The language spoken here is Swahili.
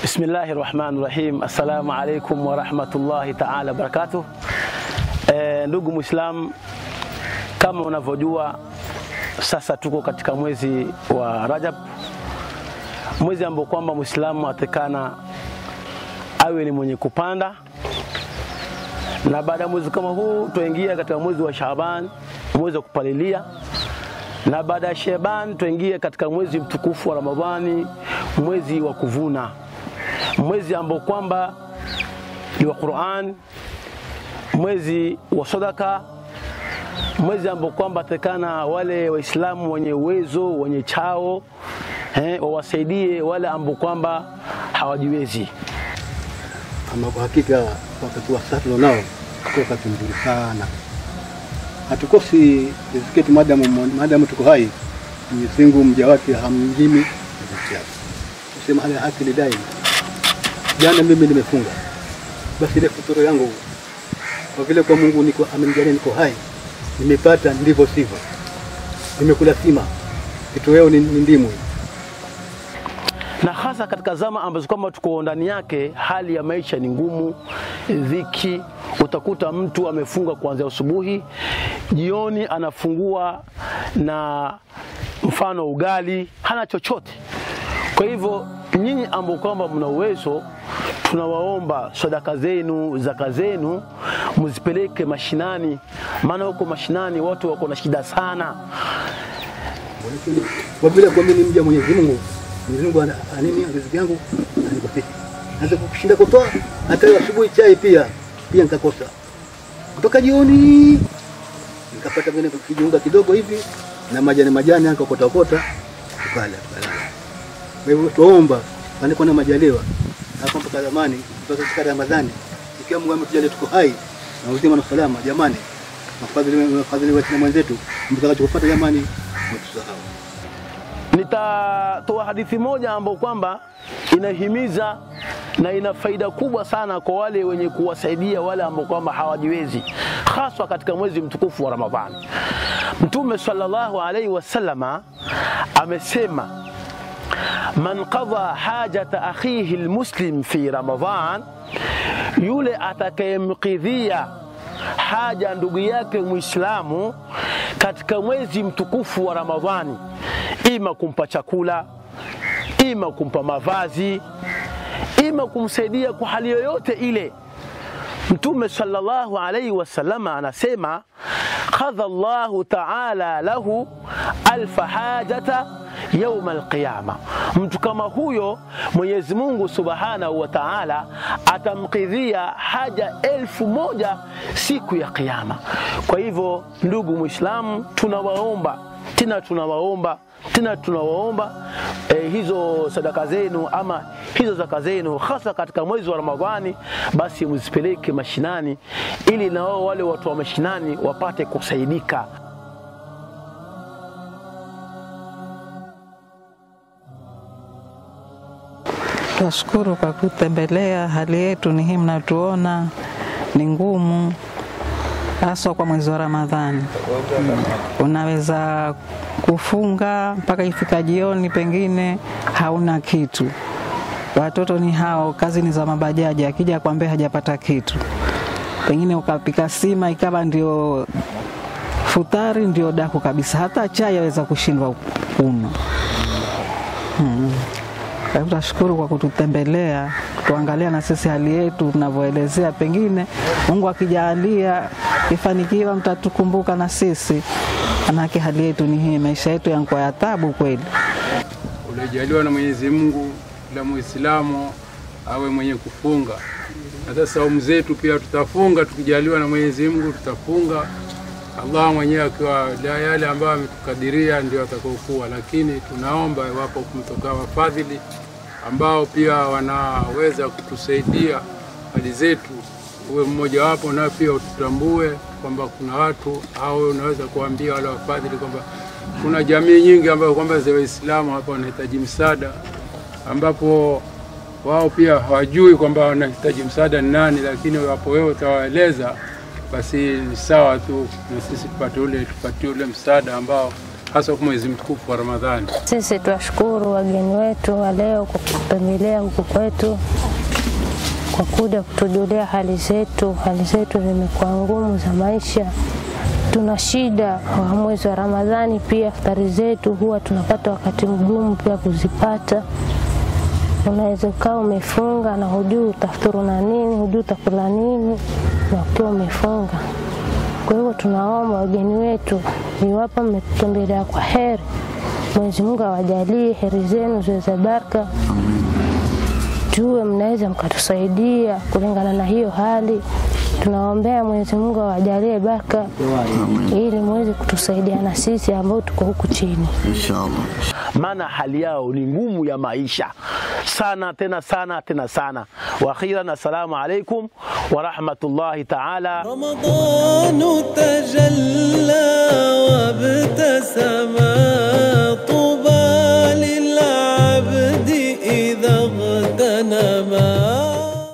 Bismillahi rahmani rahim. Assalamu alaikum warahmatullahi taala wabarakatuh. E, ndugu Muislam, kama unavyojua sasa tuko katika mwezi wa Rajab, mwezi ambao kwamba Muislamu atekana awe ni mwenye kupanda, na baada ya mwezi kama huu tuingia katika mwezi wa Shaaban, mwezi wa kupalilia, na baada ya Shaaban tuingia katika mwezi mtukufu wa Ramadhani, mwezi wa kuvuna mwezi ambao kwamba ni wa Qur'an, mwezi wa sadaka, mwezi ambao kwamba tekana wale Waislamu wenye uwezo wenye chao eh, wawasaidie wale ambao kwamba hawajiwezi. Ama kwa hakika wakati wa sasa tunao kwa wakati mzuri sana, hatukosi riziki yetu maadamu maadamu tuko hai. Mwenyezi Mungu mja wake hamnyimi riziki yake, kusema hali haki lidai Jana mimi nimefunga, basi ile futuro yangu kwa vile kwa Mungu niko amenijalia niko hai, nimepata ndivyo sivyo, nimekula sima, kitoweo ni, ni ndimu. Na hasa katika zama ambazo kwamba tuko ndani yake, hali ya maisha ni ngumu, dhiki. Utakuta mtu amefunga kuanzia asubuhi, jioni anafungua na mfano ugali, hana chochote. Kwa hivyo nyinyi ambao kwamba mna uwezo, tunawaomba sadaka zenu, zaka zenu mzipeleke mashinani, maana huko mashinani watu wako na shida sana. Kwa vile kwa mimi ni mja Mwenyezi Mungu, Mwenyezi Mungu ana anini riziki yangu anipatie. Naweza kushinda kutoa hata leo asubuhi chai pia pia nikakosa. Kutoka jioni nikapata vile kijiunga kidogo hivi na majani majani nikakota kota tukala tukala. Kwa hivyo tuomba panakuwa na majaliwa hapa mpaka zamani mpaka katika Ramadhani, ikiwa Mungu ametujalia tuko hai na uzima na salama, jamani, mafadhili mafadhili wa Waislamu wenzetu, mtakachofuata jamani, mtusahau. Nitatoa hadithi moja ambayo kwamba inahimiza na ina faida kubwa sana kwa wale wenye kuwasaidia wale ambao kwamba hawajiwezi, haswa katika mwezi mtukufu wa Ramadhani. Mtume sallallahu alaihi wasallama amesema man qadha hajata akhihi almuslim fi Ramadhan, yule atakayemkidhia haja ndugu yake Muislamu katika mwezi mtukufu wa Ramadhani, ima kumpa chakula, ima kumpa mavazi, ima kumsaidia kwa hali yoyote ile. Mtume sallallahu alaihi wasallama anasema qadha Allahu ta'ala lahu alfa hajata yauma alqiyama, mtu kama huyo Mwenyezi Mungu subhanahu wa ta'ala atamkidhia haja elfu moja siku ya Kiyama. Kwa hivyo, ndugu Muislamu, tunawaomba tena tunawaomba tena tunawaomba eh, hizo sadaka zenu ama hizo zaka zenu hasa katika mwezi wa Ramadhani, basi mzipeleke mashinani, ili na wao wale watu wa mashinani wapate kusaidika. Twashukuru kwa kutembelea. Hali yetu ni hii, mnatuona ni ngumu, haswa kwa mwezi wa Ramadhani. Unaweza kufunga mpaka ifika jioni, pengine hauna kitu. Watoto ni hao, kazi ni za mabajaji, akija kwambia hajapata kitu, pengine ukapika sima ikawa ndio futari, ndio daku kabisa, hata chai aweza kushindwa kunywa. Hmm. Kwa hivyo tunashukuru kwa kututembelea, kutuangalia na sisi hali yetu tunavyoelezea. Pengine Mungu akijalia ifanikiwa, mtatukumbuka na sisi, manake hali yetu ni hii, maisha yetu yanakuwa ya tabu kweli. Ulijaliwa na Mwenyezi Mungu la Muislamu awe mwenye kufunga, na sasa saumu zetu pia tutafunga, tukijaliwa na Mwenyezi Mungu tutafunga. Allah mwenyewe akiwa yale ambayo ametukadiria ndio atakaokuwa, lakini tunaomba iwapo kumtoka wafadhili ambao pia wanaweza kutusaidia hali zetu, uwe mmoja wapo, na pia ututambue kwamba kuna watu au unaweza kuambia wale wafadhili kwamba kuna jamii nyingi ambayo kwamba za Waislamu hapa wanahitaji msaada, ambapo wao pia hawajui kwamba wanahitaji msaada ni nani, lakini wapo wewe utawaeleza basi ni sawa tu na sisi tupate ule tupatie ule msaada ambao hasa kwa mwezi mtukufu wa Ramadhani. Sisi twashukuru wageni wetu wa leo kwa kutembelea huku kwetu, kwa kuja kutujulia hali zetu. Hali zetu zimekuwa ngumu za maisha, tuna shida wa mwezi wa Ramadhani. Pia iftari zetu huwa tunapata wakati mgumu pia kuzipata. Unaweza ukawa umefunga na hujui utafuturu na nini, hujui utakula nini na ukiwa umefunga. Kwa hivyo tunaomba wageni wetu, iwapo mmetutembelea kwa heri, Mwenyezi Mungu awajalie heri zenu ziwe za baraka, tuwe mnaweza mkatusaidia kulingana na hiyo hali. Tunaombea Mwenyezi Mungu awajalie baraka, ili muweze kutusaidia na sisi ambao tuko huku chini. Inshallah. maana hali yao ni ngumu ya maisha sana tena sana tena sana. Wa akhiran, assalamu alaikum wa rahmatullahi taala رمضان تجلى وابتسم طوبى للعبد إذا اغتنما